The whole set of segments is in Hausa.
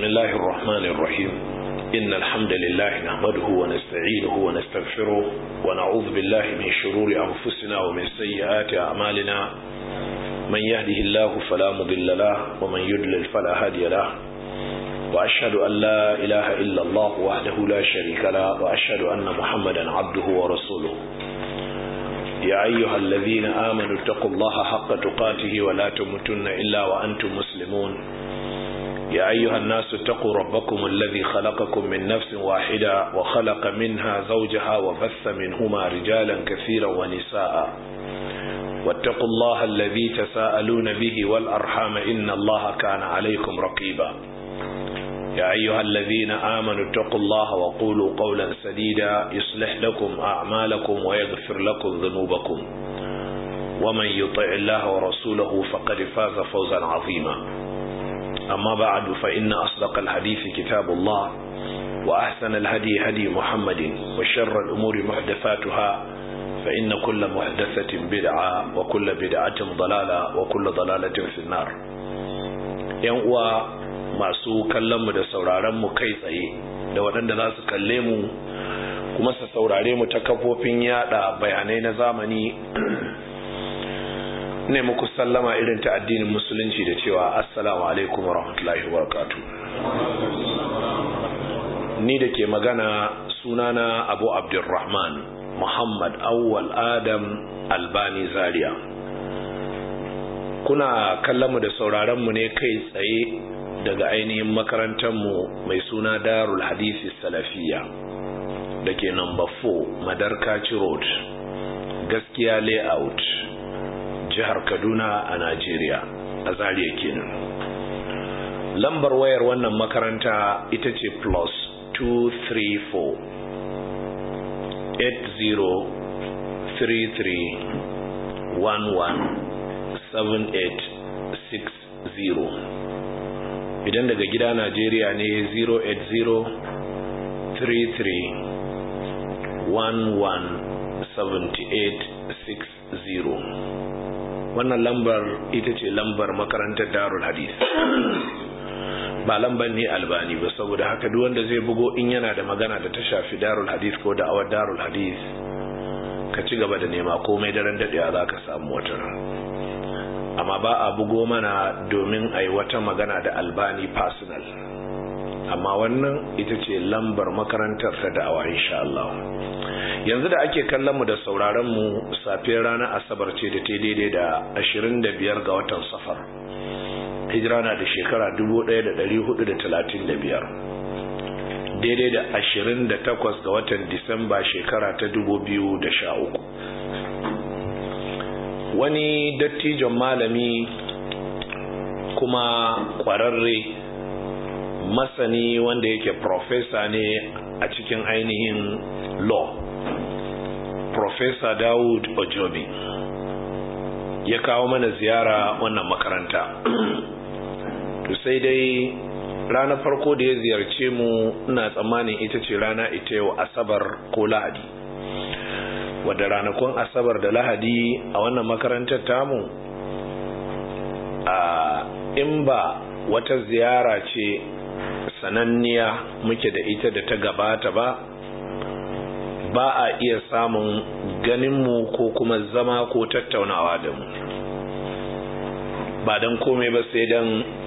بسم الله الرحمن الرحيم إن الحمد لله نحمده ونستعينه ونستغفره ونعوذ بالله من شرور أنفسنا ومن سيئات أعمالنا من يهده الله فلا مضل له ومن يضلل فلا هادي له وأشهد أن لا إله إلا الله وحده لا شريك له وأشهد أن محمدا عبده ورسوله يا أيها الذين آمنوا اتقوا الله حق تقاته ولا تموتن إلا وأنتم مسلمون يا أيها الناس اتقوا ربكم الذي خلقكم من نفس واحدة وخلق منها زوجها وبث منهما رجالا كثيرا ونساء واتقوا الله الذي تساءلون به والأرحام إن الله كان عليكم رقيبا يا أيها الذين آمنوا اتقوا الله وقولوا قولا سديدا يصلح لكم أعمالكم ويغفر لكم ذنوبكم ومن يطع الله ورسوله فقد فاز فوزا عظيما أما بعد فإن أصدق الحديث كتاب الله وأحسن الهدي هدي محمد وشر الأمور محدثاتها فإن كل محدثة بدعة وكل بدعة ضلالة وكل ضلالة في النار ينقوى masu kallonmu da sauraronmu kai tsaye da waɗanda za su kalle mu kuma su saurare mu ta kafofin yada bayanai na zamani ne muku sallama irin ta addinin musulunci da cewa assalamu alaikum wa rahmatullahi wa ni da ke magana sunana abu abdulrahman muhammad awwal adam albani zaria kuna kallonmu da sauraronmu ne kai tsaye daga ainihin makarantarmu mai suna darul hadisi salafiya da ke number 4 madarkaci road gaskiya layout jihar kaduna a najeriya a zariya kenan lambar wayar wannan makaranta ita ce plus 234 8033 11 7860 idan daga gida Najeriya ne 08033117860 wannan lambar ita ce lambar makarantar darul hadith ba lambar ne albani ba saboda haka duk wanda zai bugo in yana da magana da ta shafi darul hadith ko da awar darul hadith ka ci gaba da nema komai daren daɗewa za ka samu wata amma ba a bugo mana domin a yi wata magana da albani personal amma wannan ita ce lambar makarantar ta da'awa insha Allah yanzu da ake kallon mu da sauraron mu safiyar ranar asabar ce da ta daidai da 25 ga watan safar hijira na da shekara 1435 daidai da 28 ga watan disamba shekara ta 2013 wani dattijon malami kuma kwararre masani wanda yake profesa ne a cikin ainihin law profesa dawud ojobi ya kawo mana ziyara wannan makaranta to sai dai ranar farko da ya ziyarce mu ina tsammanin ita ce rana ita yau asabar ko lahadi wadda ranakun asabar da lahadi a wannan makarantar tamu a in ba wata ziyara ce sananniya muke da ita da ta gabata ba ba a iya samun ganinmu ko kuma zama ko tattaunawa da mu ba don komai ba sai don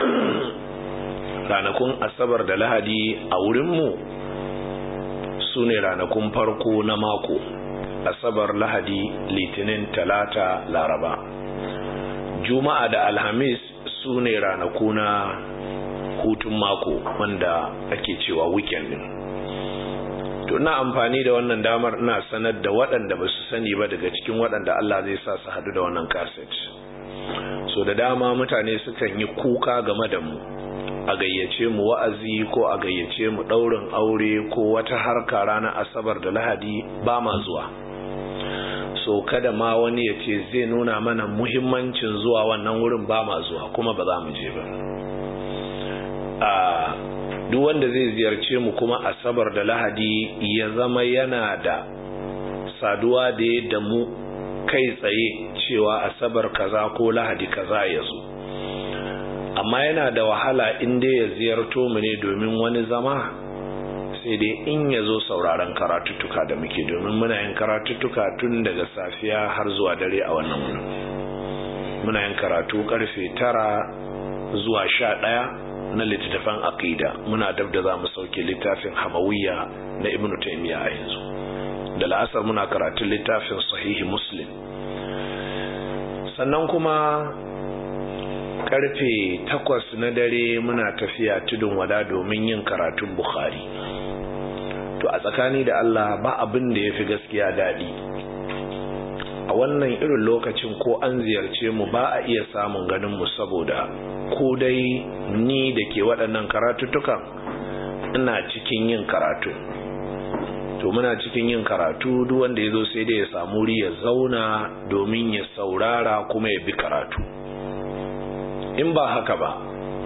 ranakun asabar da lahadi a wurinmu su ne ranakun farko na mako asabar lahadi litinin talata laraba juma'a da alhamis su ne ranaku na hutun mako wanda ake cewa weekend din to ina amfani da wannan damar ina sanar da waɗanda ba su sani ba daga cikin waɗanda Allah zai sa su haɗu da wannan kaset so da dama mutane sukan yi kuka game da mu a gayyace mu wa'azi ko a gayyace mu ɗaurin aure ko wata harka ranar asabar da lahadi ba ma zuwa so kada ma wani ya ce zai nuna mana muhimmancin zuwa wannan wurin ba ma zuwa kuma ba za mu je ba a duk wanda zai ziyarce mu kuma asabar da lahadi ya zama yana da saduwa da ya da mu kai tsaye cewa asabar kaza ko lahadi kaza ya zo amma yana da wahala in dai ya ziyarto mu ne domin wani zama sai dai in ya zo sauraron karatuttuka da muke domin muna yin karatuttuka tun daga safiya har zuwa dare a wannan wurin muna yin karatu karfe tara zuwa sha ɗaya na littattafan aqida muna dab da za mu sauke littafin hamawiyya na ibnu taymiya a yanzu da la'asar muna karatun littafin sahihi muslim sannan kuma karfe takwas na dare muna tafiya tudun wada domin yin karatun bukhari to a tsakani da allah ba abin da ya fi gaskiya daɗi a wannan irin lokacin ko an ziyarce mu ba a iya samun ganin mu saboda ko dai ni da ke waɗannan karatuttukan ina cikin yin karatu to muna cikin yin karatu duk wanda ya zo sai dai ya samu wuri ya zauna domin ya saurara kuma ya bi karatu in ba haka ba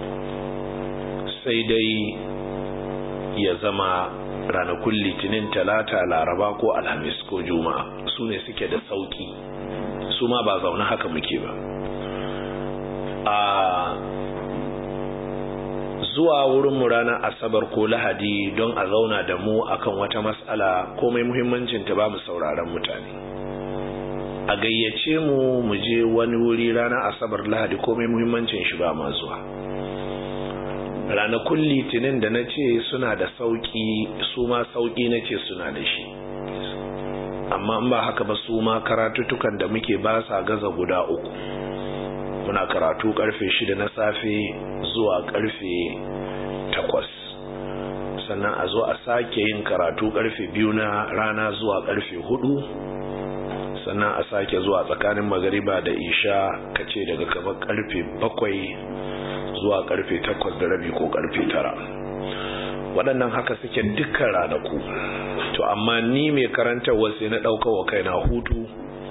sai dai ya zama ranakun litinin talata laraba ko alhamis ko juma'a su ne suke da sauki su ma ba zaune haka muke ba a zuwa wurinmu ranar asabar ko lahadi don a zauna da mu akan wata matsala komai muhimmancin ta ba mu sauraron mutane a gayyace mu mu je wani wuri ranar asabar lahadi komai muhimmancin shi ba ma zuwa ranakun litinin da na ce suna da sauƙi su ma sauƙi na ce suna da shi amma in ba haka ba su ma karatutukan da muke ba sa gaza guda uku muna karatu karfe shida na safe zuwa karfe takwas sannan a zo a sake yin karatu karfe biyu na rana zuwa karfe hudu sannan a sake zuwa tsakanin magariba da isha kace daga kamar karfe bakwai zuwa karfe takwas da rabi ko karfe tara waɗannan haka suke dukkan ranaku to amma ni mai karantarwa sai na ɗauka wa kaina hutu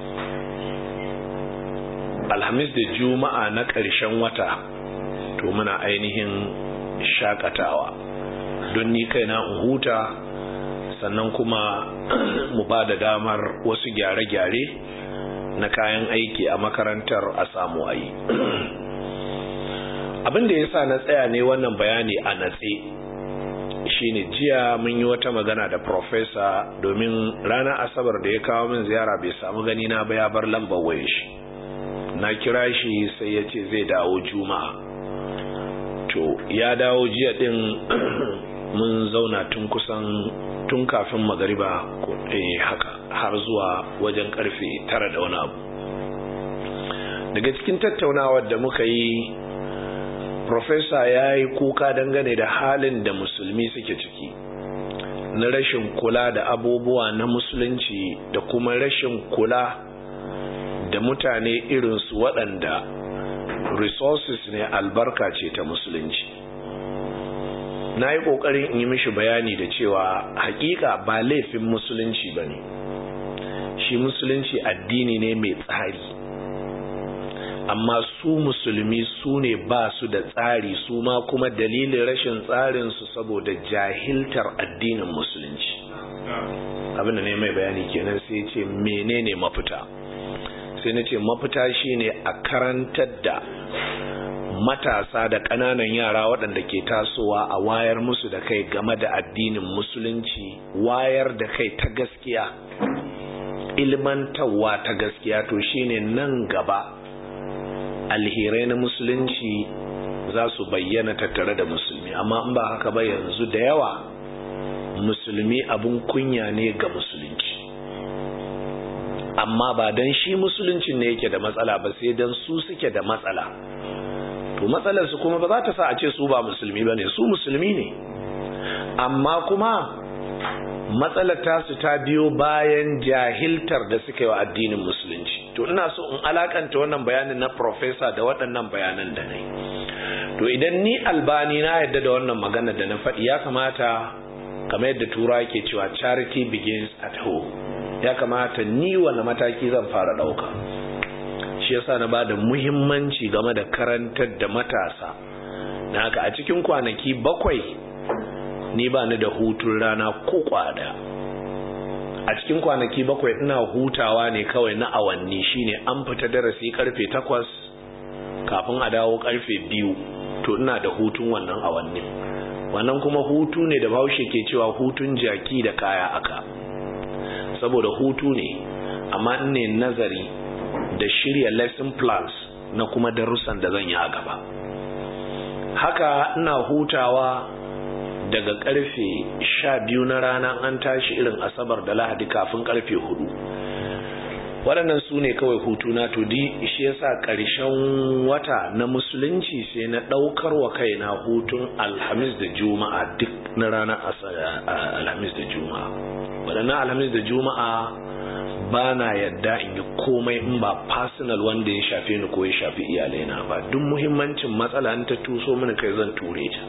alhamis da juma'a na ƙarshen wata to muna ainihin shakatawa don ni kaina in huta sannan kuma mu ba da damar wasu gyare-gyare na kayan aiki a makarantar a samu ayi abin da ya sa na tsaya ne wannan bayani a natse shine jiya mun yi wata magana da profesa domin ranar asabar da ya kawo min ziyara bai samu gani na ba ya bar lambar waye shi na kira shi sai ya ce zai dawo juma'a to ya dawo jiya din mun zauna tun kusan tun kafin magariba eh haka har zuwa wajen karfe tara da wani abu daga cikin tattaunawar da muka yi Profesa ya yi kuka dangane da halin da musulmi suke ciki na rashin kula da abubuwa na musulunci da kuma rashin kula da mutane irinsu waɗanda resources ne albarka ce ta musulunci na yi ƙoƙarin in yi mishi bayani da cewa hakika ba laifin musulunci ba ne shi musulunci addini ne mai tsari amma su musulmi su ne ba su da tsari su ma kuma dalilin rashin tsarinsu saboda jahiltar addinin musulunci abinda ne mai bayani kenan sai ce menene mafita sai na ce mafita shine a karantar da matasa da ƙananan yara waɗanda ke tasowa a wayar musu da kai game da addinin musulunci wayar da kai ta gaskiya ilmantarwa ta gaskiya to shine nan gaba alherai na musulunci za su bayyana tattare da musulmi amma in ba haka ba yanzu da yawa musulmi abun kunya ne ga musulunci amma ba don shi musuluncin ne yake da matsala ba sai don su suke da matsala to matsalarsu kuma ba za ta sa a ce su ba musulmi ba ne su musulmi ne amma kuma matsalar tasu ta biyo bayan jahiltar da suka yi wa addinin musulunci to ina so in alakanta wannan bayanin na profesa da waɗannan bayanan da na yi to idan ni albani na yadda da wannan magana da na faɗi ya kamata kamar yadda tura ke cewa charity begins at home ya kamata ni wani mataki zan fara ɗauka shi yasa na ba da muhimmanci game da karantar da matasa na haka a cikin kwanaki bakwai ni ba ni da hutun rana ko kwada a cikin kwanaki bakwai ina hutawa ne kawai na awanni shine an fita darasi karfe takwas kafin a dawo karfe biyu to ina da hutun wannan awannin wannan kuma hutu ne da bahaushe ke cewa hutun jaki da kaya aka saboda hutu ne amma ne nazari da shirya lesson plans na kuma darussan da zan yi a gaba haka ina hutawa daga karfe sha biyu na rana an tashi irin asabar da lahadi kafin karfe hudu waɗannan su ne kawai hutuna to di shi yasa ƙarshen wata na musulunci sai na ɗaukar wa kaina hutun alhamis da juma'a duk na ranar alhamis da juma'a waɗannan alhamis da juma'a ba na yadda in yi komai in ba personal wanda ya shafe ni ko ya shafi iyalaina ba duk muhimmancin matsala ta tuso mini kai zan ture ta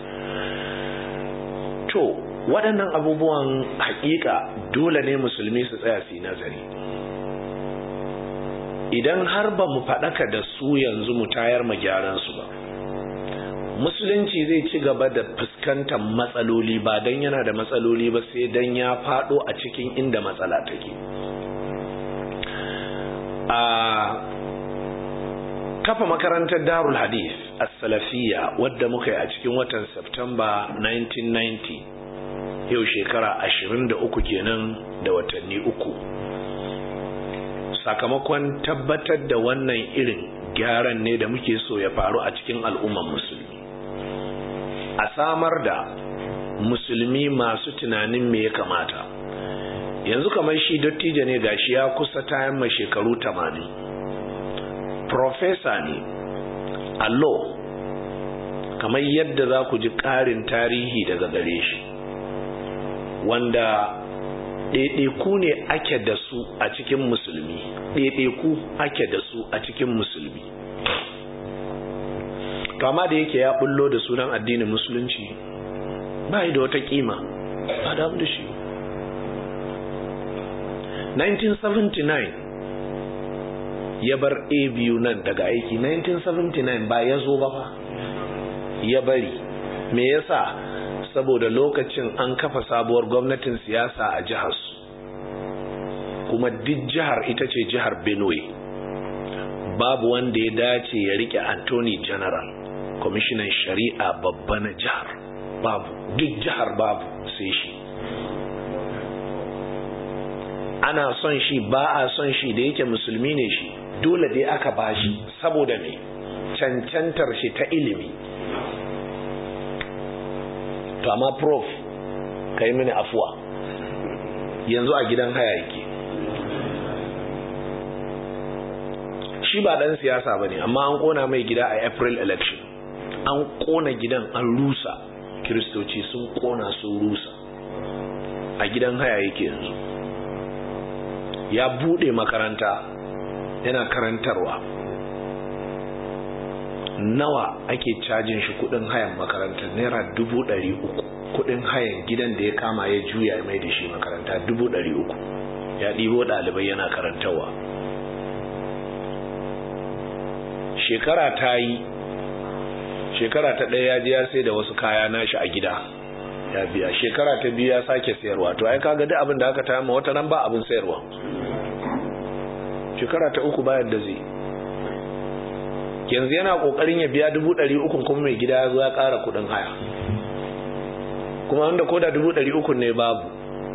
to waɗannan abubuwan hakika dole ne musulmi su tsaya su yi nazari idan har ba mu faɗaka da su yanzu mu tayar mu gyaran su ba musulunci zai ci gaba da fuskantar matsaloli ba don yana da matsaloli ba sai don ya faɗo a cikin inda matsala take a kafa makarantar darul hadith as-salafiyya wadda muka yi a cikin watan Septemba 1990 yau shekara 23 kenan da watanni uku sakamakon tabbatar da wannan irin gyaran ne da muke so ya faru a cikin al'umman musulmi a samar da musulmi masu tunanin me ya kamata yanzu kamar shi dattijo ne gashi ya kusa tayan mai shekaru 80 profesa ne a law kamar yadda za ku ji ƙarin tarihi daga gare shi wanda ɗaiɗaiku ne ake da su a cikin musulmi ɗaiɗaiku ake da su a cikin musulmi kama da yake ya bullo da sunan addinin musulunci ba da wata kima ba da da shi 1979 ya bar a biyu nan daga aiki 1979 ba ya zo ba fa ya bari me yasa saboda lokacin an kafa sabuwar gwamnatin siyasa a jihar su kuma duk jihar ita ce jihar benue babu wanda ya dace ya rike anthony general kwamishinan shari'a babba na jihar babu duk jihar babu sai shi ana son shi ba a son shi da yake musulmi ne shi dole dai aka bashi saboda me cancantar shi ta ilimi to amma prof ka yi mini afuwa yanzu a gidan haya yake shi ba dan siyasa ba ne amma an kona mai gida a april election an kona gidan an rusa kiristoci sun kona sun rusa a gidan haya yake yanzu ya bude makaranta yana karantarwa nawa ake cajin shi kudin hayan makaranta naira dubu ɗari uku kudin hayan gidan da ya kama ya juya ya mai da shi makaranta dubu ɗari uku ya ɗibo ɗalibai yana karantarwa shekara ta yi shekara ta ɗaya ya je ya sai da wasu kaya nashi a gida ya biya shekara ta biyu ya sake sayarwa to ai kaga duk abin da aka taya ma wata nan ba abin sayarwa shekara ta uku bayan da zai yanzu yana kokarin ya biya dubu ɗari uku kuma mai gida ya zo ya ƙara kuɗin haya kuma wanda ko da dubu ɗari uku ne babu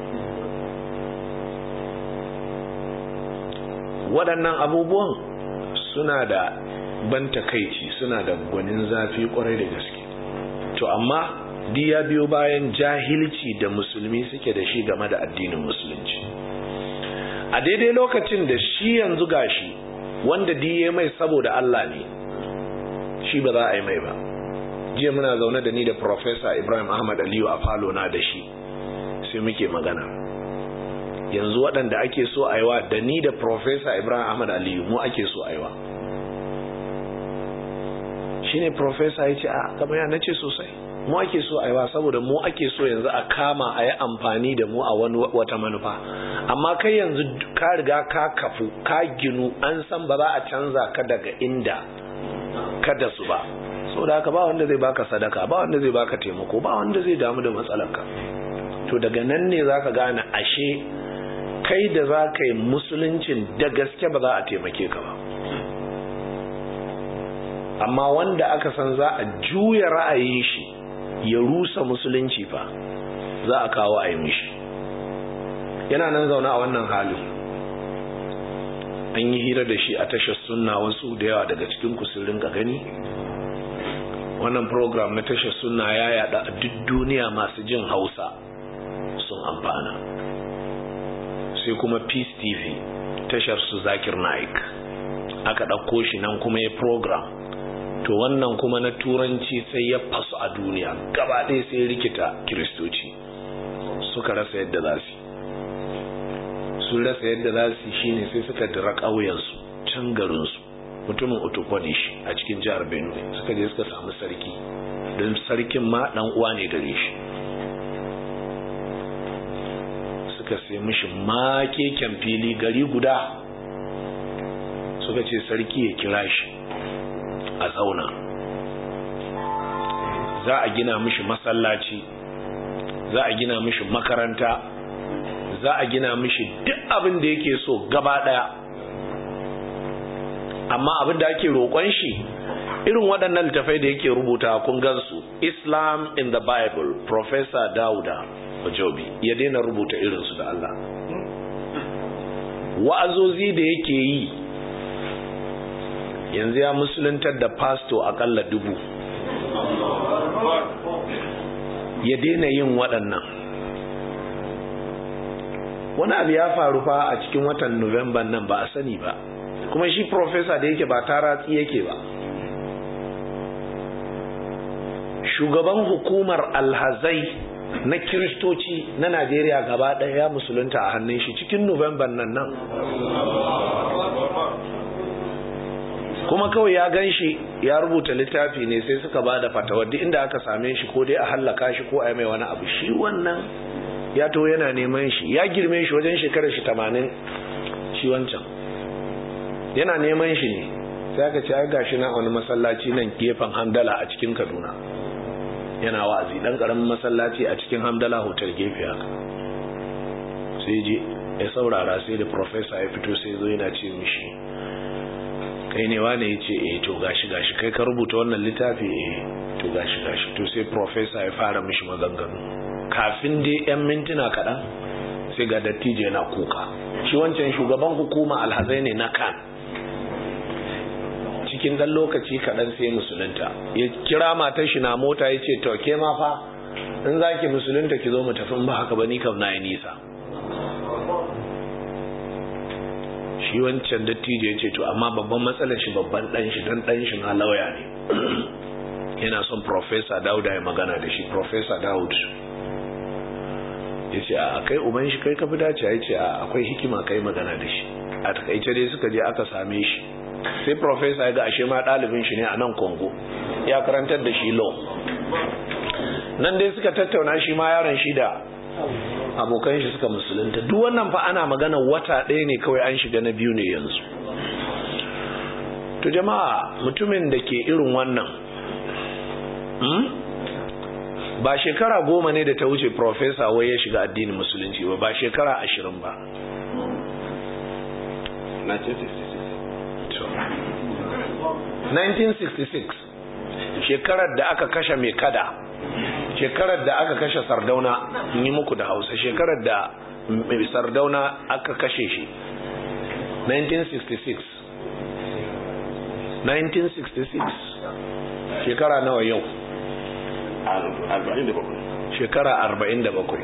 waɗannan abubuwan suna da ban takaici suna da gwanin zafi kwarai da gaske to amma di ya biyo bayan jahilci da musulmi suke da shi game da addinin musulunci a daidai lokacin da shi yanzu gashi wanda diye mai saboda Allah ne shi ba za a yi mai ba jiya muna zaune da ni da Professor Ibrahim Ahmad Aliyu a falo na da shi sai muke magana yanzu waɗanda ake so a yiwa da ni da Professor Ibrahim Ahmad Aliyu mu ake so a yiwa shine Professor ya ce a kamar ya nace sosai mu ake so a yiwa saboda mu ake so yanzu a kama a yi amfani da mu a wani wata manufa amma kai yanzu ka riga ka kafu ka ginu an san ba za a canza ka daga inda kada su ba saboda haka ba wanda zai baka sadaka ba wanda zai baka taimako ba wanda zai damu da matsalarka to daga nan ne zaka gane ashe kai da za ka yi musuluncin da gaske ba za a taimake ka ba amma wanda aka san za a juya ra'ayin shi ya rusa musulunci fa za a kawo a yi mishi yana nan zaune a wannan halin an yi hira da shi a tashar sunna wasu da yawa daga cikin kusurin ga gani wannan program na tashar sunna ya yada a duk duniya masu jin hausa sun amfana sai kuma peace tv tashar su zakir naik aka ɗauko shi nan kuma ya program to wannan kuma na turanci sai ya fasu a duniya gaba ɗaya sai rikita kiristoci suka rasa yadda za su sun rasa yadda za su shine sai suka dira ƙauyensu can garinsu mutumin utukwane shi a cikin jihar benue suka je suka samu sarki don sarkin ma ɗan uwa ne gare shi suka sai mishi makeken fili gari guda suka ce sarki ya kira shi a zauna za a gina mishi masallaci za a gina mishi makaranta za a gina mishi duk abin da yake so gaba daya amma abin da ake roƙon shi irin waɗannan littafai da yake rubuta kun gansu islam in the bible professor dauda ojobi ya daina rubuta irinsu da allah wa'azozi da yake yi yanzu ya musuluntar da pasto akalla dubu ya daina yin waɗannan wani abu ya faru fa a cikin watan nuwamban nan ba a sani ba kuma shi profesa da yake ba taratsi yake ba shugaban hukumar alhazai na kiristoci na najeriya gaba ɗaya ya musulunta a hannun shi cikin nuwamban nan nan kuma kawai ya gan shi ya rubuta littafi ne sai suka ba da fatawa duk inda aka same shi ko dai a hallaka shi ko a yi mai wani abu shi wannan ya to yana neman shi ya girme shi wajen shekarar shi tamanin shi wancan yana neman shi ne sai aka ce ai gashi na wani masallaci nan gefen hamdala a cikin kaduna yana wa'azi dan karamin masallaci a cikin hamdala hotel gefe haka sai je ya saurara sai da professor ya fito sai zo yana ce mishi kai ne wane ya ce eh to gashi gashi kai ka rubuta wannan littafi eh to gashi gashi to sai professor ya fara mishi maganganu kafin dai yan mintuna kaɗan sai ga dattijo yana kuka shi wancan shugaban hukuma alhazai ne na kan cikin dan lokaci kaɗan sai musulunta ya kira matar shi na mota ya ce to ke ma fa in za ki musulunta ki zo mu tafi ba haka ba ni kam na yi nisa shi wancan dattijo ya ce to amma babban matsalar shi babban dan shi dan dan shi na lauya ne yana son professor dauda ya magana da shi professor daud ya ce a kai uban shi kai ka fi dace ya ce a akwai hikima kai magana da shi a takaice dai suka je aka same shi sai professor ya ga ashe ma ɗalibin shi ne a nan congo ya karantar da shi law nan dai suka tattauna shi ma yaron shi da abokan shi suka musulunta duk wannan fa ana magana wata ɗaya ne kawai an shiga na biyu ne yanzu to jama'a mutumin da ke irin wannan ba shekara goma ne da ta wuce profesa wai ya shiga addinin musulunci ba ba shekara ashirin ba 1966 shekarar da aka kashe mai kada shekarar da aka kashe sardauna yi muku da hausa shekarar da sardauna aka kashe shi 1966 1966 shekara nawa yau shekara 47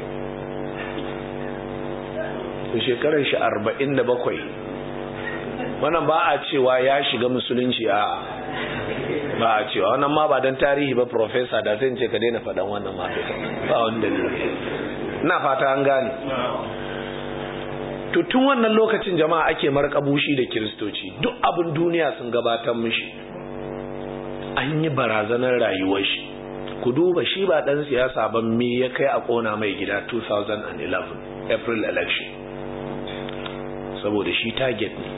shekarar shi 47 wannan ba a cewa ya shiga musulunci a ba a cewa wannan ma ba don tarihi ba profesa da zai ce ka daina faɗan wannan ma ba wanda ne ina fata an gane to tun wannan lokacin jama'a ake markabushi da kiristoci duk abin duniya sun gabatar mishi an yi barazanar rayuwar shi ku duba shi ba dan siyasa ba me ya kai a kona mai gida 2011 april election saboda shi target ne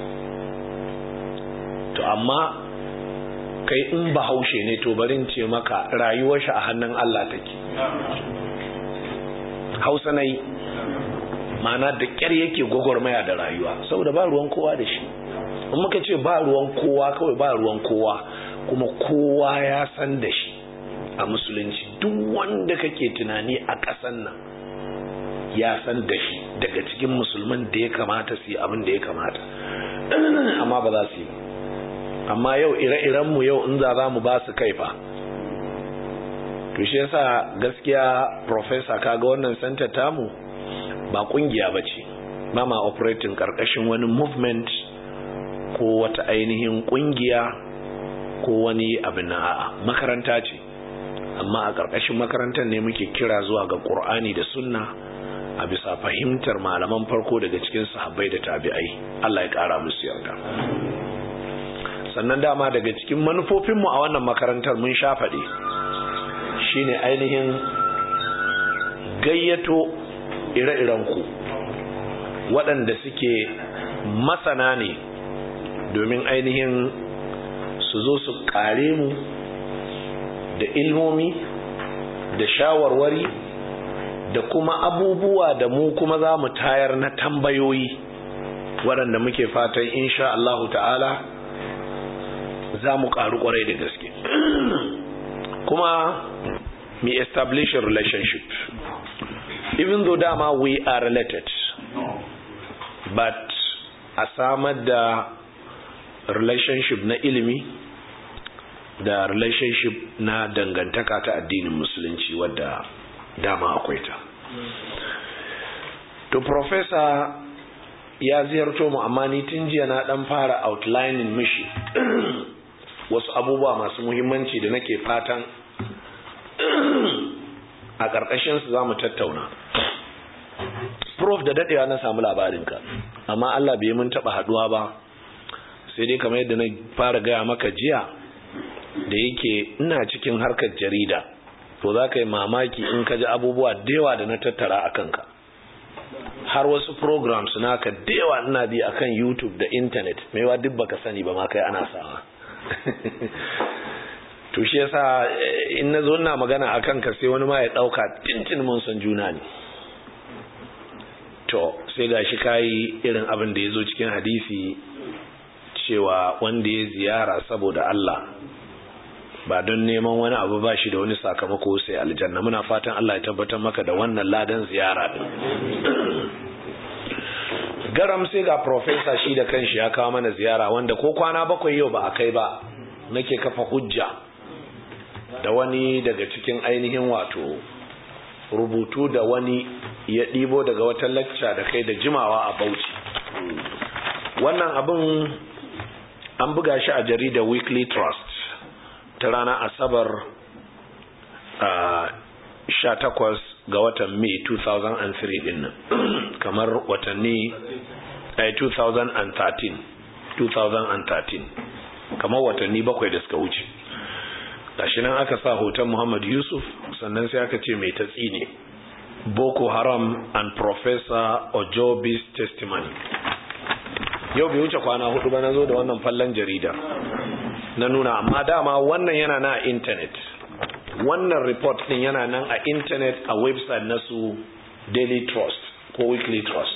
to amma kai in bahaushe ne to barin ce maka rayuwar shi a hannun Allah take hausa na yi mana da ƙyar yake gwagwarmaya da rayuwa saboda ba ruwan kowa da shi in muka ce ba ruwan kowa kawai ba ruwan kowa kuma kowa ya san da shi a musulunci duk wanda kake tunani a ƙasan nan ya san da shi daga cikin musulman da ya kamata su yi abin da ya kamata amma ba za su yi amma yau ire-irenmu yau in za za mu ba su kaifa to shi yasa gaskiya professor kaga wannan center tamu ba kungiya ba ce ba ma operating karkashin wani movement ko wata ainihin kungiya ko wani abin na a'a makaranta ce amma a karkashin makarantar ne muke kira zuwa ga qur'ani da sunna a bisa fahimtar malaman farko daga cikin sahabbai da tabi'ai Allah ya kara musu yarda sannan dama daga cikin manufofinmu a wannan makarantar mun sha faɗi shine ainihin gayyato ire-irenku waɗanda suke masana ne domin ainihin su zo su ƙare mu da ilmomi da shawarwari da kuma abubuwa da mu kuma za mu tayar na tambayoyi waɗanda muke fatan insha Allahu ta'ala za mu ƙaru ƙwarai da gaske kuma me establish a relationship even though dama we are related but a samar da relationship na ilimi da relationship na dangantaka ta addinin musulunci wadda dama akwai ta to professor ya ziyarto mu amma ni tun jiya na dan fara outlining mishi wasu abubuwa masu muhimmanci da nake fatan a ƙarƙashinsu za mu tattauna prof da daɗewa na samu labarinka amma Allah bai mun taɓa haɗuwa ba sai dai kamar yadda na fara gaya maka jiya da yake ina cikin harkar jarida to za ka yi mamaki in ka ji abubuwa da yawa da na tattara a kanka har wasu programs naka da yawa ina bi akan youtube da internet maiwa duk baka sani ba ma kai ana sawa to shi yasa in na zo ina magana akan ka sai wani ma ya dauka tintin mun san juna ne to sai gashi kai irin abin da yazo cikin hadisi cewa wanda ya ziyara saboda Allah ba don neman wani abu ba shi da wani sakamako sai aljanna muna fatan Allah ya tabbatar maka da wannan ladan ziyara din garam sai ga professor shi da kanshi ya kawo mana ziyara wanda ko kwana bakwai yau ba a kai ba nake kafa hujja da wani daga cikin ainihin wato rubutu da wani ya ɗibo daga wata lacca da kai da jimawa a bauchi wannan abin an buga shi a jaridar weekly trust ta rana asabar sha takwas ga watan may 2003 din nan kamar watanni 2013 2013 kamar watanni bakwai da suka wuce gashi nan aka sa hoton Muhammad Yusuf sannan sai aka ce mai tatsi ne Boko Haram and Professor Ojobi's testimony yau bai wuce kwana hudu ba na zo da wannan fallon jarida na nuna amma dama wannan yana na internet wannan report din yana nan a internet a website na su Daily Trust ko Weekly Trust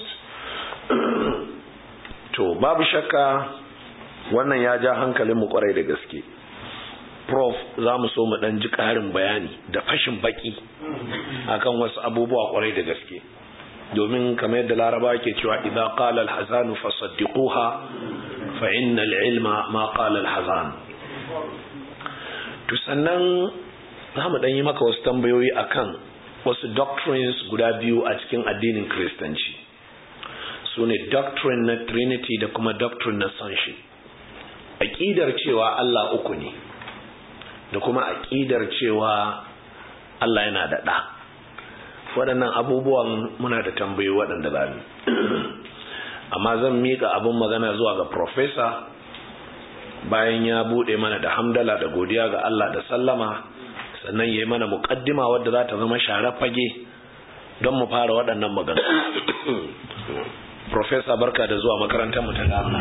to babu shakka wannan ya ja hankalinmu kwarai da gaske prof za mu so mu dan ji ƙarin bayani da fashin baki akan wasu abubuwa kwarai da gaske domin kamar yadda laraba ke cewa idza qala al-hazanu fasaddiquha fa inna al-ilma ma qala al-hazan to sannan za mu dan yi maka wasu tambayoyi akan wasu doctrines guda biyu a cikin addinin kristanci su ne doctrine na trinity da kuma doctrine na sonship aƙidar cewa Allah uku ne da kuma aƙidar cewa Allah yana da ɗa waɗannan abubuwan muna da tambayi waɗanda za mu amma zan miƙa abin magana zuwa ga professor bayan ya buɗe mana da hamdala da godiya ga Allah da sallama sannan ya yi mana muƙaddima wadda za ta zama share fage don mu fara waɗannan magana professor barka da zuwa makarantar mu ta dama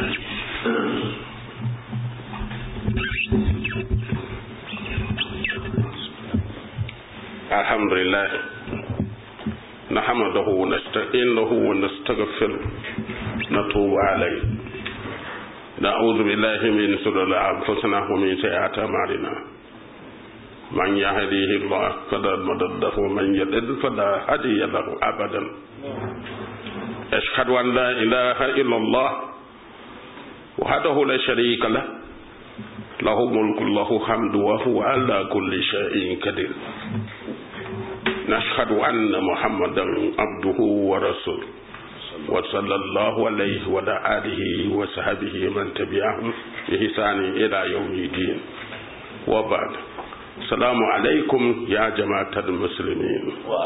الحمد لله نحمده ونستعينه ونستغفره نتوب عليه نعوذ بالله من شرور أنفسنا ومن سيئات أعمالنا من يهديه الله فلا مضل له ومن يضلل فلا هادي له أبدا أشهد أن لا إله إلا الله وحده لا شريك له له ملك له حمد وهو على كل شيء قدير نشهد أن محمدا عبده ورسوله وصلى الله عليه وعلى آله وصحبه من تبعهم بإحسان إلى يوم الدين وبعد السلام عليكم يا جماعة المسلمين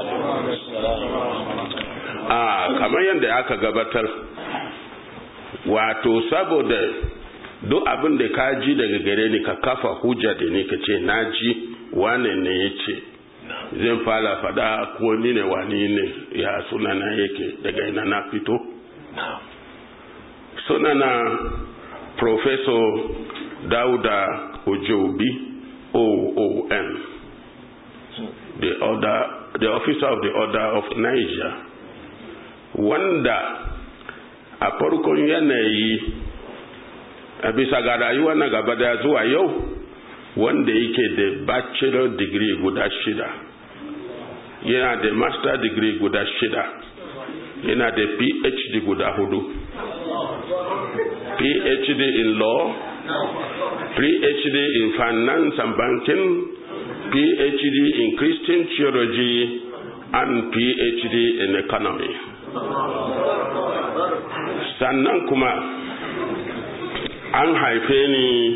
آه كما يندى aka gabatar wato saboda duk abin da ka ji daga gare ni ka kafa hujja da ni ka ce na ji wane ne ya ce zan fara fada ko ni ne wani ne ya sunana yake daga ina na fito sunana professor dauda ojobi oon the order the officer of the order of niger wanda a farkon yanayi a bisa ga rayuwa na gaba da zuwa yau wanda yake da bachelor degree guda shida yana da master degree guda shida yana da phd guda hudu phd in law phd in finance and banking phd in christian theology and phd in economy sannan kuma an haife ni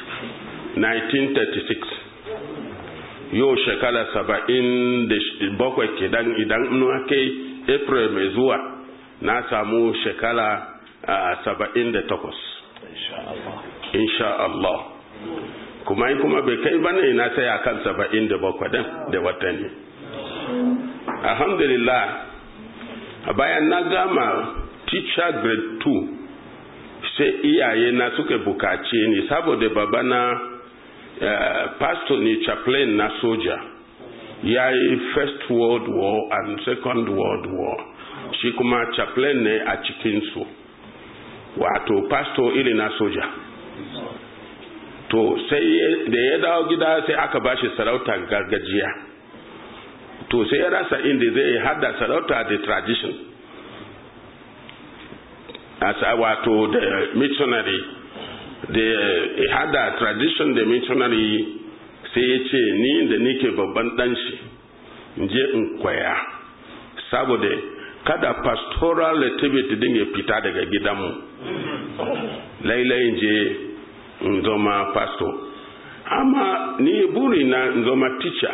1936 yau shekara saba'in da bakwai kidan idan nuna kai april mai zuwa na samu shekara saba'in da takwas insha Allah kuma yi kuma bai kai bane na sai kan saba'in da bakwai da watanni alhamdulillah bayan na gama teacher grade 2 sai iyaye na suka bukace ni saboda babana uh, pastor ne chaplain na soja ya yi first world war and second world war shi kuma chaplain ne a cikinsu wato pastor iri na soja to sai da ya dawo gida sai aka bashi sarauta gargajiya to sai ya rasa inda zai hada sarauta da tradition as wato da missionary da hada tradition da missionary sai ya ce ni da nike babban dan shi je in kwaya saboda kada pastoral activity din ya fita daga gidanmu lailai je in zama pastor amma ni buri na in zama teacher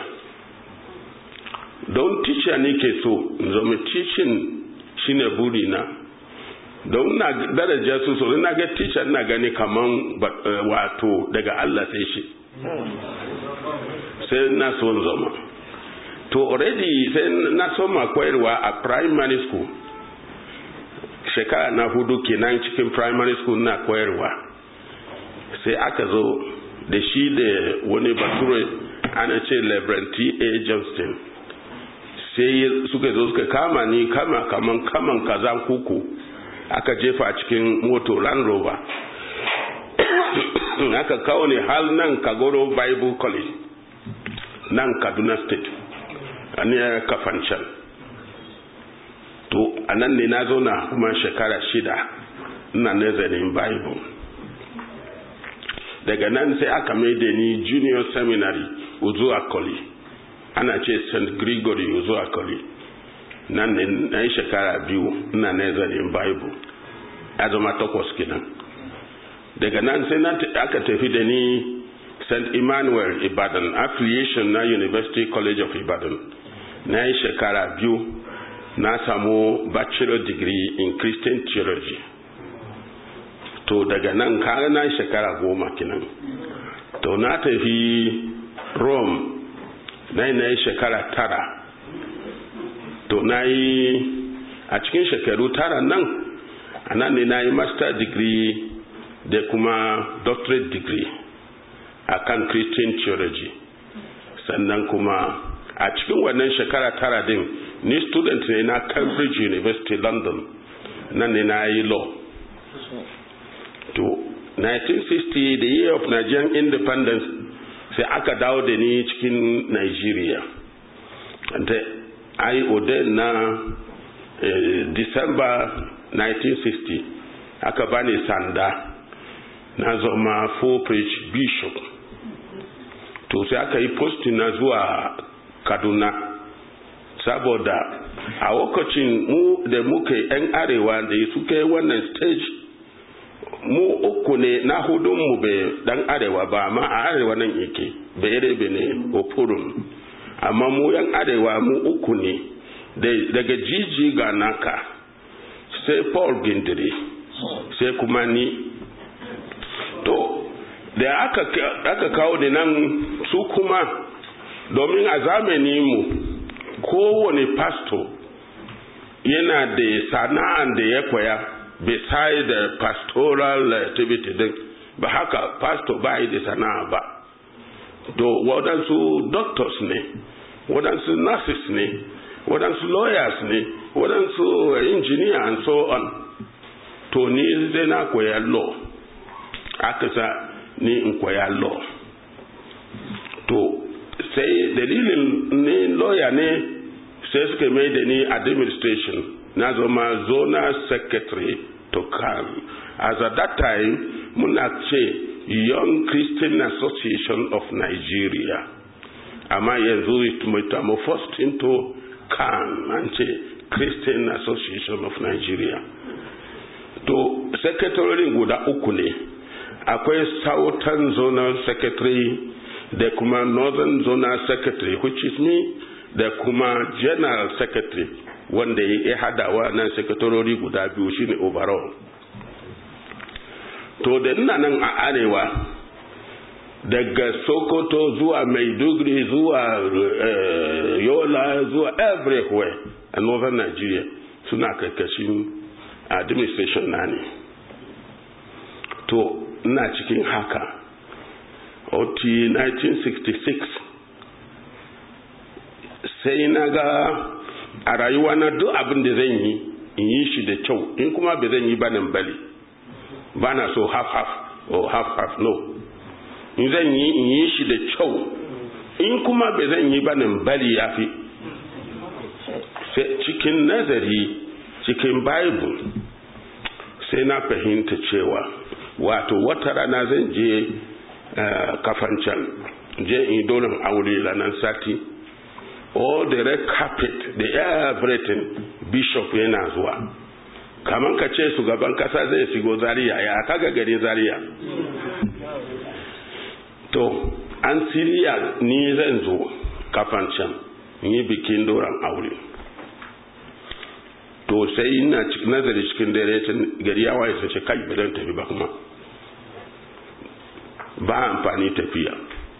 don teacher nike so in zama teaching shine buri na don na daraja su so na ga teacher na gani kaman wato daga Allah sai shi sai na so zama to already sai na so ma koyarwa a primary school shekara na hudu kenan cikin primary school na koyarwa sai aka zo da shi da wani bature ana ce labranti a johnston sai suka zo suka kama ni kama kaman kaman kazan kuku aka jefa cikin moto land rover aka kawo ne hal nan kagoro bible college nan kaduna state a ne kafancan to a nan ne na zauna kuma shekara shida ina nazarin bible daga nan sai aka maida ni junior seminary uzu akoli ana ce st gregory uzu akoli nan ne na yi shekara biyu ina nazarin bible ya zama takwas kenan daga nan sai na aka tafi da ni st emmanuel ibadan affiliation na university college of ibadan na yi shekara biyu na samu bachelor degree in christian theology to daga nan kare na shekara goma kenan to na tafi rome na yi na yi shekara tara to na yi a cikin shekaru tara nan a nan ne na yi master degree da kuma doctorate degree a kan christian theology sannan kuma a cikin wannan shekara tara din ni student ne na cambridge university london nan ne na yi law to 1960 the year of Nigerian independence sai aka dawo da ni cikin Nigeria da ai ordain na eh, December 1960 aka bani sanda na zama full preach bishop to sai aka yi posting na zuwa Kaduna saboda a lokacin mu da muka yan arewa da suka yi wannan stage mu uku ne na hudunmu bai dan arewa ba amma a arewa nan yake bai rebe ne opurun amma mu yan arewa mu uku ne daga jiji ga naka sai paul gindiri sai kuma ni to da aka, aka kawo da nan su kuma domin a zamani mu kowane pastor yana da sana'an da ya koya beside the pastoral activity din ba haka pastor ba yi da sana'a ba to waɗansu doctors ne waɗansu nurses ne waɗansu lawyers ne waɗansu engineer and so on to ni zai na koya law aka sa ni in koya law to sai dalilin ni lawyer ne sai suka mai da ni administration na zama zonal secretary to kan as at that time muna ce young christian association of nigeria amma yanzu it metamorphosed into kan an ce christian association of nigeria to secretary guda uku ne akwai southern zonal secretary da kuma northern zonal secretary which is me da kuma general secretary wanda ya hadawa nan sakatarori guda biyu shine overall to da ina nan a arewa daga sokoto zuwa maiduguri zuwa uh, yola zuwa everywhere a northern nigeria suna karkashin administration na ne to ina cikin haka oti 1966 sai na ga a rayuwa na duk abin da zan yi in yi shi da kyau in kuma ba zan yi ba nan bali ba na so half half or half half no in zan yi in yi shi da kyau in kuma ba zan yi ba nan bali ya fi cikin nazari cikin bible sai na fahimta cewa wato wata rana zan je kafancan je in dolin aure ranar sati all the red carpet the everything bishop yana zuwa kamar ka ce shugaban kasa zai shigo zariya ya kaga gari zariya to an siriya ni zan zo kafan can yi bikin doron aure to sai ina nazari cikin dare gari ya waye sai kai ba zan tafi ba kuma ba amfani tafiya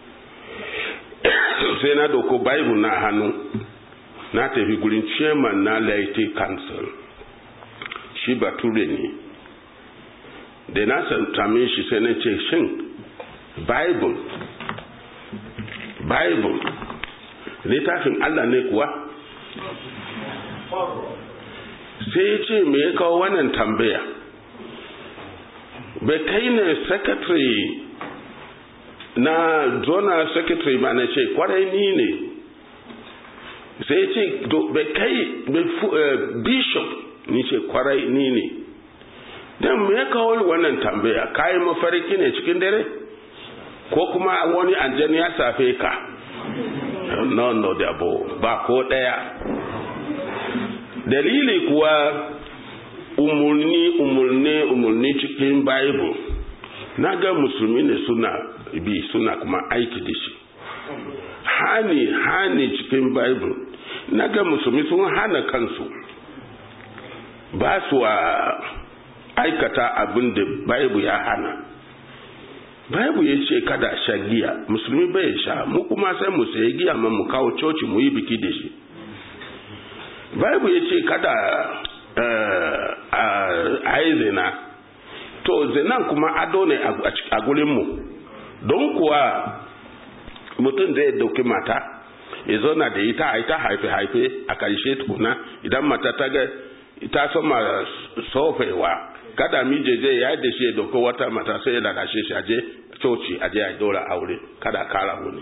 sai na doko bible na hannu na tafi gurin chairman na laity council shi bature ne da na same shi sai na ce shin bible bible littafin allah ne kuwa sai ya ce me ya kawo wannan tambaya bai kai ne secretary na zona secretary ba na ce kwarai ni ne sai ce bai kai bishop ni ce kwarai ni ne don me ya kawo wannan tambaya kayi mafarki ne cikin dare ko kuma wani anjan ya safe ka no no da ba ko daya dalili kuwa umurni umurni umurni cikin bible na ga musulmi ne suna bi suna kuma aiki da shi hani hani cikin bible na ga musulmi sun hana kansu ba su a aikata abin da bible ya hana bible ya ce kada sha giya musulmi bai sha mu kuma sai mu sayi giya ma mu kawo coci mu yi biki da shi bible ya ce kada a yi zina to zinan kuma ado ne a gurinmu don kuwa mutum zai dauki mata ya zauna da ita a ita haife-haife a karshe tukuna idan mata ta ga ita sama sofewa kada mije je ya da shi ya dauko wata mata sai ya ladashe shi aje coci aje ya dora aure kada kara wani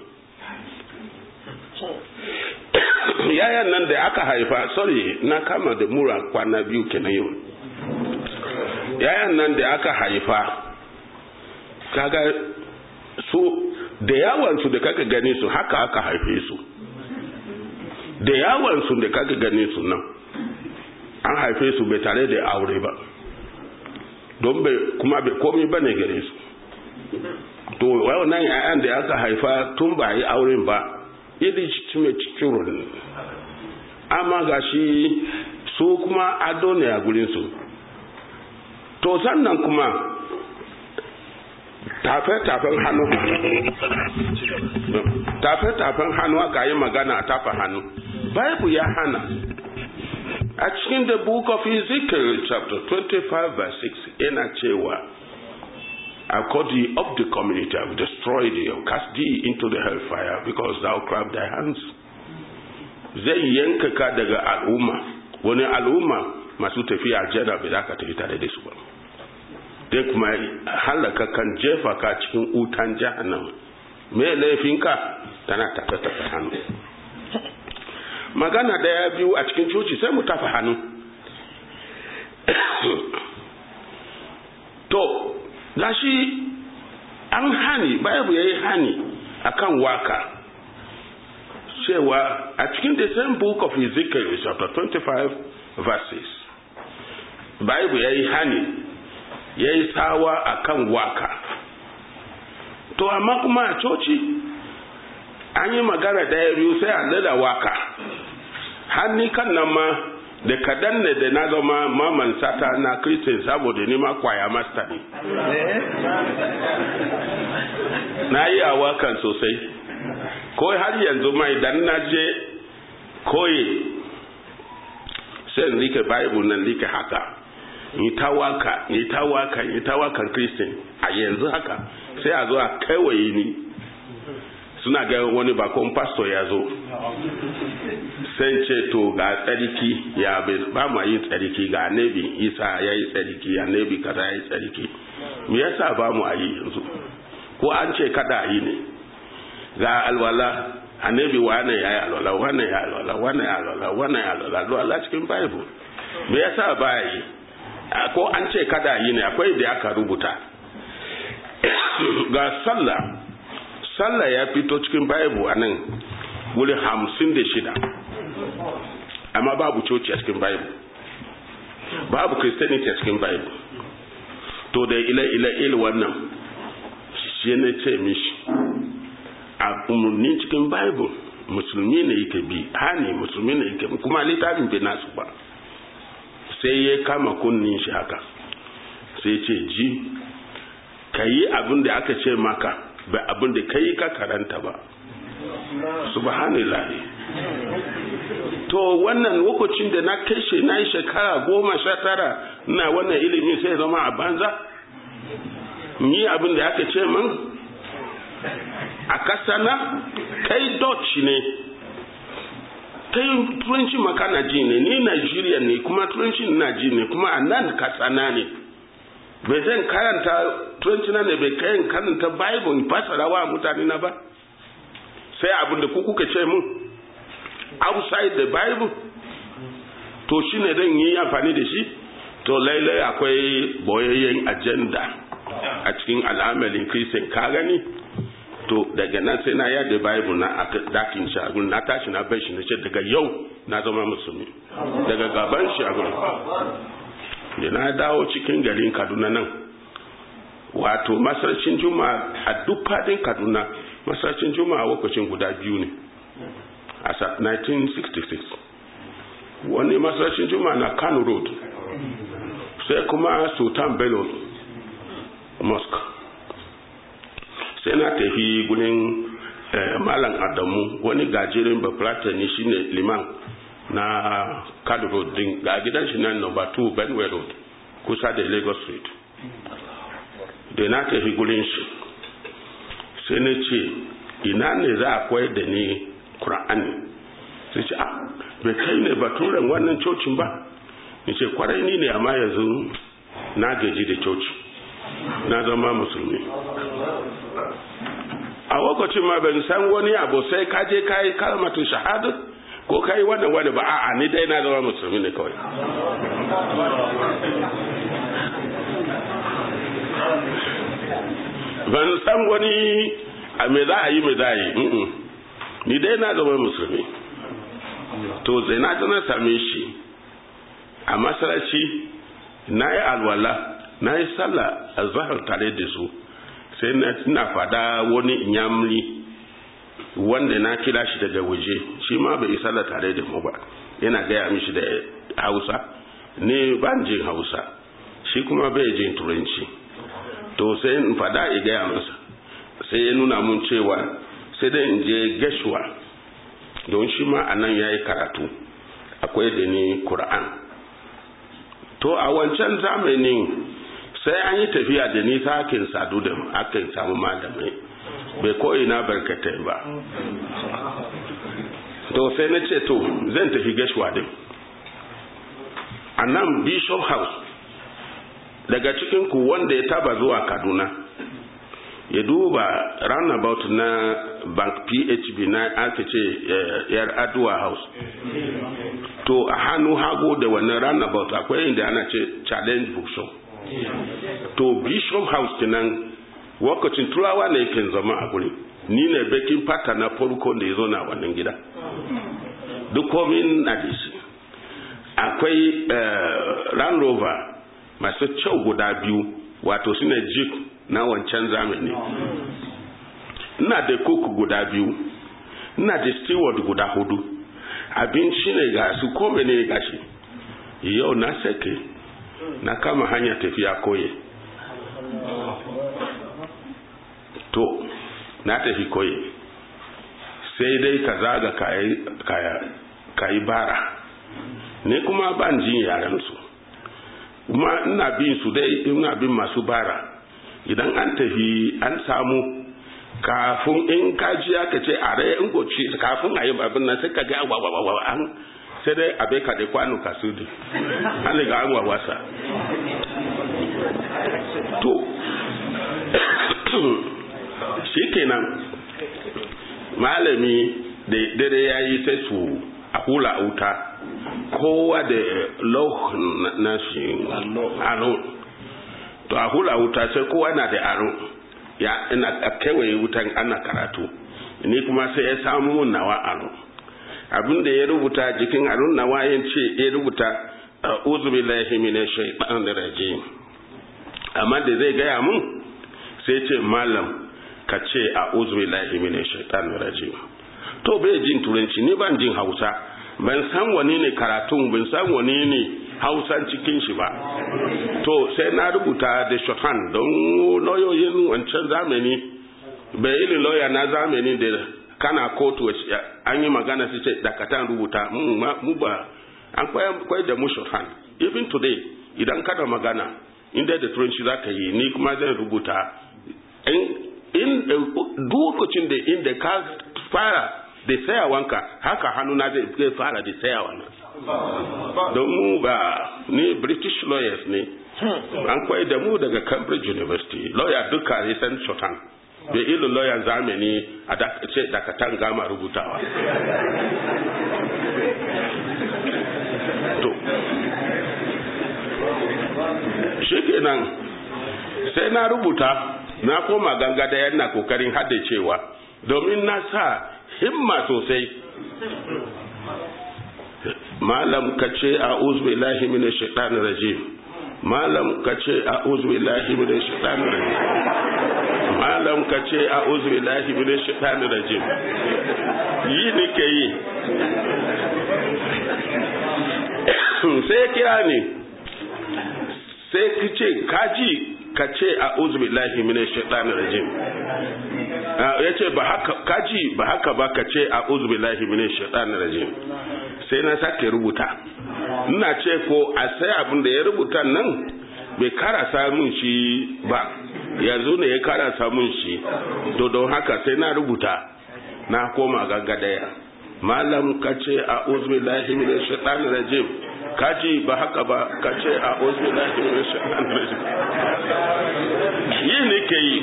yayan nan da aka haifa sorry na kama da mura kwana biyu kenan yau yayan nan da aka haifa kaga su da yawansu da kaka gani su haka aka haife su da yawansu da kaka gani su nan an haife su bai tare da aure ba don bai kuma bai komi ba ne gare su to wannan yayan da aka haifa tun ba yi auren ba iri cikin cikin amma ga shi su kuma ado ne a gurinsu to sannan kuma tafe-tafen hannu tafe-tafen hannu aka yi magana a tafa hannu bible ya hana a cikin the book of ezekiel chapter 25 verse 6 yana cewa according of the community I will destroy thee and cast thee into the hellfire because thou clapped thy hands zai yanka ka daga al'umma wani al'umma masu tafiya aljanna bai za ka tafi tare da su ba dai kuma halaka kan jefa ka cikin utan jahannama me laifinka tana tafe tafe hannu magana daya biyu a cikin coci sai mu tafa hannu to gashi an hani babu yayi hani akan waka cewa a cikin the same book of Ezekiel chapter 25 verses Bible yayi hani yayi tsawa akan waka to amma kuma a coci an yi magana daya biyu sai a da waka hanni kan nan ma da kadan ne da na zama maman sata na kristin saboda ni ma kwaya masta ne na yi a wakan sosai ko har yanzu ma idan na je koyi sai rike bible nan rike haka yi ta waka yi ta waka yi ta wakan kristin a yanzu haka sai a zo a kaiwaye ni suna ga wani bakon pastor ya zo sai ce to ga tsarki ya ba ma yin tsarki ga annabi isa ya yi tsarki annabi kaza ya yi tsarki me yasa ba mu a yi yanzu ko an ce kada yi ne ga alwala annabi wane ya yi alwala wane ya alwala wane ya alwala wane ya alwala alwala cikin bible me yasa ba yi ko an ce kada yi ne akwai da aka rubuta ga sallah sallah ya fito cikin bible a nan wuri hamsin da shida amma babu coci a cikin bible babu christianity a cikin bible to da ila-ila wannan shi ne ce mishi a umarni cikin bible musulmi ne yake bi hani musulmi ne yake kuma littafin bai nasu ba sai ya kama kunnin shi haka sai ce ji ka yi abin da aka ce maka ba abin da ka yi ka karanta ba subhanallah to wannan lokacin da na kai shi na yi shekara goma sha tara na wannan ilimi sai zama a banza yi abin da aka ce min a kasa na kai dutch ne kai turanci makana ji ne ni nigeria ne kuma turanci na ji ne kuma a nan kasana ne bai zan karanta turanci na ne bai kayan karanta bible fasara wa mutane na ba sai abin da kuka ce mun outside the bible to shi ne don yi amfani da shi to lailai akwai boyayyen agenda a cikin al'amalin kristin ka gani to daga nan sai na yada bible na a dakin shagun na tashi na bai shi na ce daga yau na zama musulmi daga gaban shagun da na dawo cikin garin kaduna nan wato masarcin juma'a a duk fadin kaduna masarcin juma'a lokacin guda biyu ne a 1966 wani masarcin juma'a na kano road sai kuma sultan bello mosque sai na tafi gudun malam adamu wani gajirin bafulata ne shine liman na kano road din ga gidan shi nan number 2 benway road kusa da lagos street da na tafi gudun shi sai na ce ina ne za a koyar da ni kur'ani sai ce ah bai kai ne baturen wannan cocin ba ni ce kwarai ni ne amma yanzu na gaji da coci na zama musulmi a lokacin ma ban san wani abu sai ka je ka yi kalmatu shahada ko ka yi wannan wani ba a'a ni dai na zama musulmi ne kawai ban san wani a me za a yi me za a yi ni dai na zama musulmi to sai na na same shi a masaraci na yi alwala na yi sallah a zahar tare da su sai na fada wani inyamri wanda na kira shi daga waje shi ma bai yi sallah tare da mu ba yana gaya mishi da hausa ne ban jin hausa shi kuma bai jin turanci to sai in fada ya gaya masa sai ya nuna mun cewa sai dai in je gashuwa don shi ma a nan ya yi karatu akwai da ni Kur'an. to a wancan zamanin sai an yi tafiya da nisa akin sadu da akin samu malamai bai koyi na barkatai ba to sai na ce to zan tafi gashuwa din a nan bishop house daga cikin ku wanda ya taba zuwa kaduna ya duba roundabout na bank phb na aka ce yar aduwa house to a hannu hagu da wannan roundabout akwai inda ana ce challenge bookshop to bishop house kenan wakacin turawa ne yake zama a guri ni ne bakin fata na farko da ya zo na wannan gida duk komin na da shi akwai land rover masu kyau guda biyu wato su ne jeep na wancan zamani ina da cook guda biyu ina da steward guda hudu abinci ne ga su kome ne ga shi yau na sake na kama hanya tafiya koye to na tafi koye sai dai ka zaga ka yi bara ne kuma ban jin yarensu kuma ina bin su dai ina bin masu bara idan an tafi an samu kafin in kaji aka ce a rai in goci kafin a yi babin nan sai ka ga wawawawa an sai dai abe ka da kwano ka su an riga an wawasa to shi kenan malami da dare ya yi sai su a hula wuta kowa da loh na shi aro to a hula wuta sai kowa na da aro ya ina kewaye wutan ana karatu ni kuma sai ya samu mun nawa aro abin da ya rubuta jikin aron nawa ya ce ya rubuta uzu billahi minash shaitanir rajim amma da zai gaya mun sai ce malam ka ce a uzu billahi minash shaitanir rajim to bai jin turanci ni ban jin hausa ban san wani ne karatun ban san wani ne hausan cikin shi ba to sai na rubuta da shorthand don lauyoyin wancan zamani bai irin lauya na zamani da kana kotu an yi magana su ce dakatan rubuta mu ba an kwai da mu shorthand even today idan kada magana inda da turanci za ka yi ni kuma zan rubuta in lokacin da inda ka fara da tsayawanka haka hannuna zai fara da tsayawa na don mu ba ni british lawyers ne an kwai da mu daga cambridge university lawyer duka ya san shorthand da ilin lawyer zamani a ce dakatan gama rubutawa to shi kenan sai na rubuta na koma gangada yana kokarin haddacewa domin na sa himma sosai malam ka ce a uzbillahi mini shaitanin rajim malam ka ce a uzbillahi mini shaitanin rajim malam ka ce a uzbillahi mini shaitanin rajim yi ni ke yi sai kira ni sai ka ce kaji ka ce a uzbillahi mini shaitanin rajim ya ce ba haka kaji ba haka ba ka ce a uzubillahi minin shaitanir rajim sai na sake rubuta ina ce ko a sai abin da ya rubuta nan bai karasa mun shi ba yanzu ne ya karasa mun shi to don haka sai na rubuta na koma gaggadaya malam ka ce a uzubillahi minin shaitanir rajim kaji ba haka ba ka ce a ozu na yi ne ke yi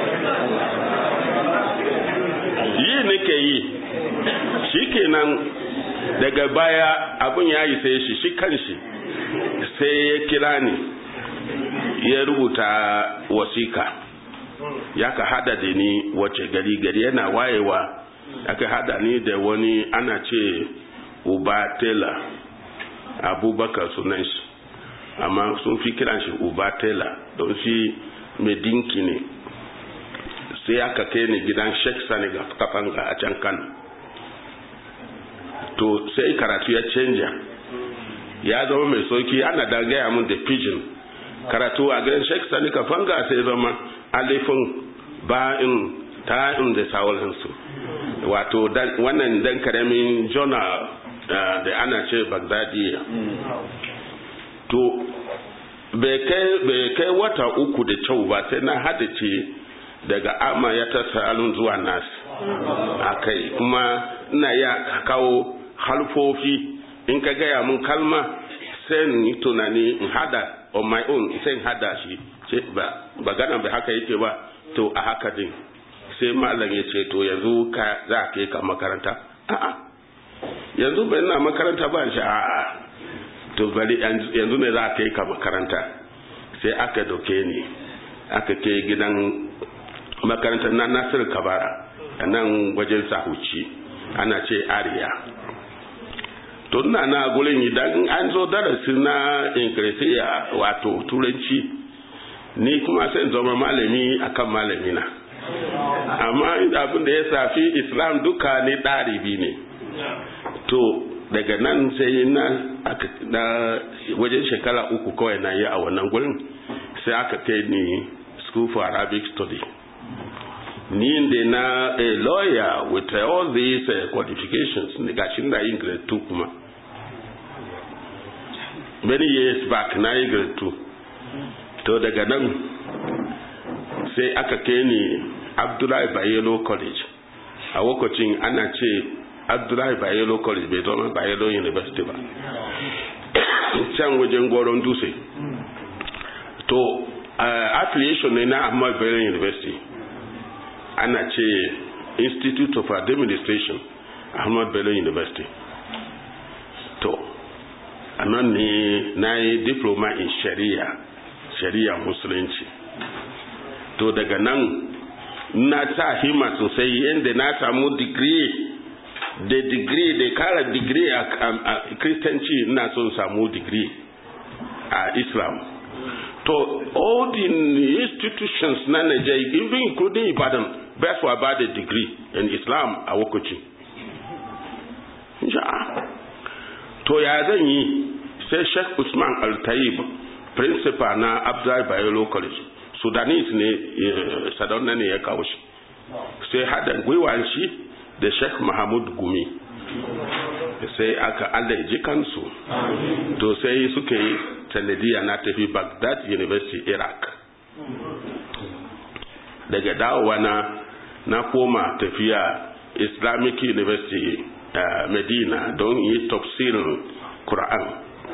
yi ne ke yi shi kenan daga baya abin ya yi sai shi shi kanshi sai ya kira ni ya rubuta wasika ya ka hada da ni wace gari gari yana wayewa aka hada ni da wani ana ce uba tela abubakar sunan shi amma sun fi kiran shi uba tela don shi mai dinki ne sai aka kai ni gidan sheikh sani ga kafanga a can kano to sai karatu ya canja ya zama mai sauki ana da gaya mun da pidgin karatu a gidan sheikh sani kafanga sai zama alifin ba'in ta'in da sauransu wato wannan dan karamin journal da ana ce bagdadiya to bai kai wata uku da kyau ba sai na hadace daga ama ya ta salun zuwa nas a kai kuma ina ya kawo halfofi in ka gaya mun kalma sai ni tunani in hada on my own sai in hada shi ba ganan bai haka yake ba to a haka din sai malam ya ce to yanzu ka za a kai ka makaranta a'a yanzu bai na makaranta ba shi a'a to bari yanzu ne za a kai ka makaranta sai aka doke ni aka kai gidan makaranta na nasir kabara a nan wajen sahuci ana ce ariya to ina na gurin idan an zo darasi na inkresiya wato turanci ni kuma sai zama malami akan malami na amma abin da ya safi islam duka ni ɗaribi ne to daga nan sai na na wajen shekara uku kawai na yi a wannan gurin sai aka kai ni school for arabic study ni da na a lawyer with all these uh, qualifications ne gashin da yin grade 2 kuma many years back na yi grade 2 to daga nan sai aka kai ni abdullahi bayelo college a lokacin ana ce abdullahi bayelo college bai zama bayelo university ba can wajen goron dutse to uh, affiliation ne na ahmad bello university ana ce institute of administration ahmad bello university to a nan ne na yi diploma in sharia sharia musulunci to daga nan na sa hima sosai yadda na samu digiri da digiri da kara digiri a kristanci na son samu digiri a islam to all the institutions na Nigeria even including Ibadan best for about a degree in Islam a Wokochi to ya zan yi sai Sheikh Usman Al-Tayyib principal na Abdul Bayero College Sudanese ne sadauna ne ya kawo shi sai hada gwiwan shi da Sheikh Mahmud Gumi sai aka Allah ji kansu to sai suka yi sanadiya na tafi Baghdad University Iraq daga dawowa na na koma tafiya Islamic University uh, Medina don yi tafsirin Quran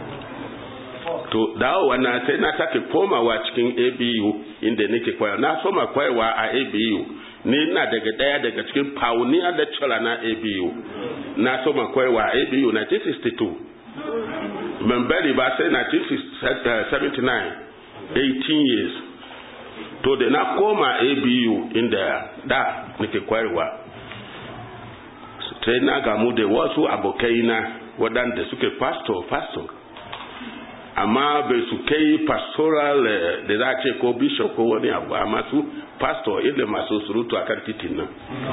to dawowa na sai na take komawa cikin ABU inda nake kwaya na soma kwayawa a ABU ni na daga daya daga cikin pioneer lecturer na ABU na soma kwayawa a ABU 1962 membari ba sai 1979 18 years to da na koma abu inda da nake kwayarwa sai na gamu da wasu abokaina waɗanda suke pastor pastor amma bai su kai pastoral da za a ce ko bishop ko wani abu amma su pastor inda masu surutu a kan titin nan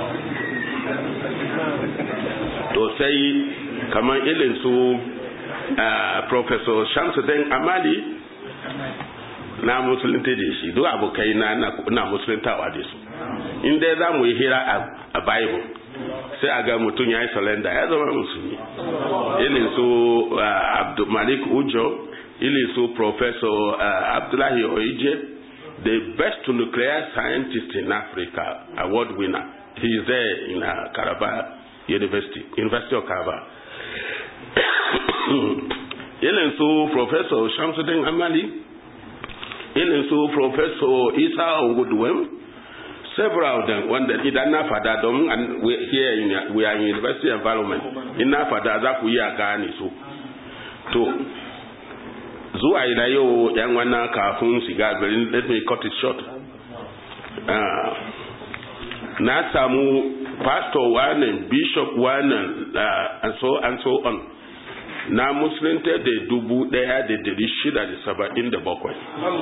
to sai kamar ilin su uh, professor shamsuddin amali na musulunta da shi duk abokai na na musuluntawa da su in dai za mu yi hira a bible sai a ga mutum ya yi salenda ya zama musulmi ilin su uh, malik ujo ilin su professor uh, abdullahi oije the best nuclear scientist in africa award winner he is there in uh, Karaba University, University of Karaba. irin su professor shamsuddin amali irin su professor isa onguduwem several of them wanda idan na fada domin here in, we are in university environment in na fada za ku iya gane su to zuwa ila yau yan wannan kafin shiga garin let me cut it short uh, na samu pastor wannan bishop wannan uh, and so and so on na musulunta da dubu daya da dari shida da saba'in da bakwai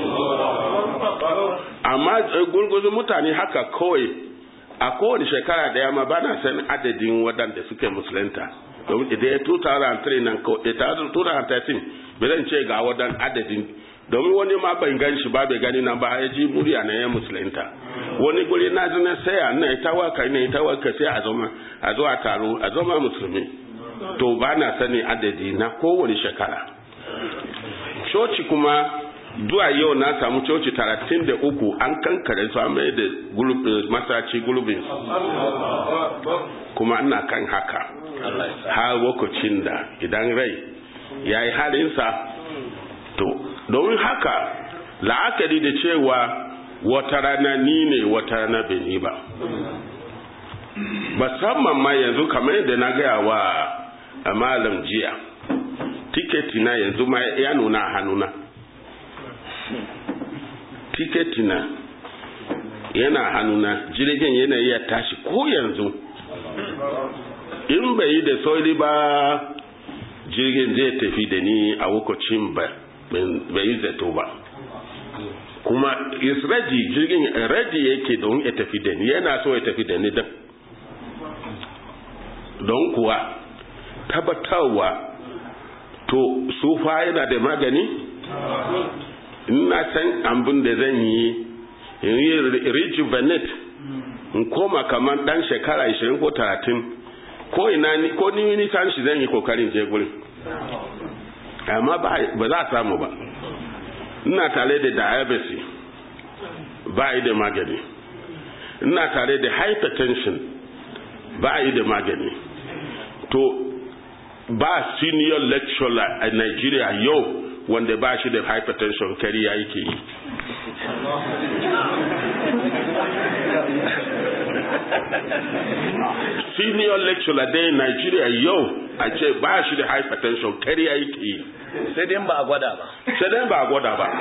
amma gurguzu mutane haka kawai a kowane shekara daya ma ba na san adadin waɗanda suke musulunta domin idan 2003 nan 2013 bai zan ce ga wadan adadin domin wani ma ban gan shi ba bai gani na ba ya ji murya na ya musulunta wani guri na zina saya na ita waka na ita waka sai a zama a zo a taro a zama musulmi to ba na sani adadi na kowane shekara coci kuma zuwa yau na samu coci talatin da uku an kankare su mai da masaci gulbin kuma ina kan haka har lokacin da idan rai ya yi halinsa to domin haka la'akari da cewa wata rana ni ne wata rana beni ba musamman ma yanzu kamar yadda na gaya wa a malam jiya tiketi na yanzu ma ya nuna a hannuna tiketi na yana hannuna jirgin yana iya tashi ko yanzu in bai yi da sauri ba jirgin zai tafi da ni a lokacin bai yi zato ba kuma is ready jirgin ready yake don ya tafi da ni yana so ya tafi da ni don don kuwa tabbatarwa to sufa yana da magani ina san abin da zan yi in yi rejuvenate in koma kamar dan shekara 20 ko 30 ko ina ni ko ni nisan shi zan yi kokarin je gurin amma ba za a samu ba ina tare da diabetes ba yi da magani ina tare da hypertension ba yi da magani to ba senior lecturer a Nigeria yau wanda ba shi da hypertension kariya yake yi senior lecturer dai Nigeria yau a ce ba shi da hypertension kariya yake yi sai dai ba a gwada ba sai dai ba a gwada ba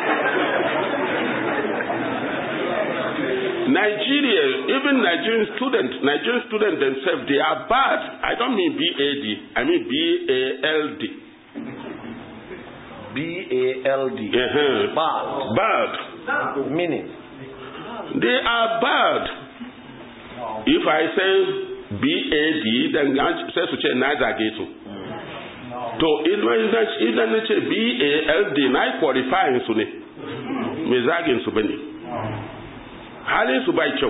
Nigeria, even Nigerian students, Nigerian students themselves, they are bad. I don't mean BAD, I mean B-A-L-D. B-A-L-D. Uh-huh. Bad. Bad. Meaning? They are bad. If I say BAD, then sai su ce na zage su. To, idan na ce BALD na qualifying su ne, mai zagin su bane. halin su bai kyau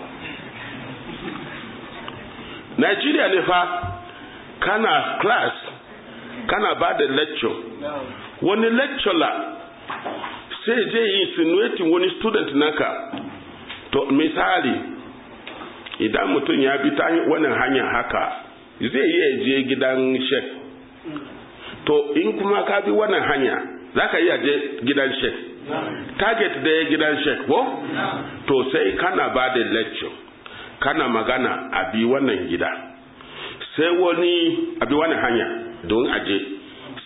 Nigeria ne fa kana class kana ba da lecture wani lecturer sai je yi insinuating wani student naka to misali idan mutum ya bi ta wannan hanyar haka zai iya je gidan shek to in kuma ka bi wannan hanya za ka iya je gidan shek target da ya gidan shek ko to sai kana ba da lecture kana magana a bi wannan gida sai wani a bi wannan hanya don aje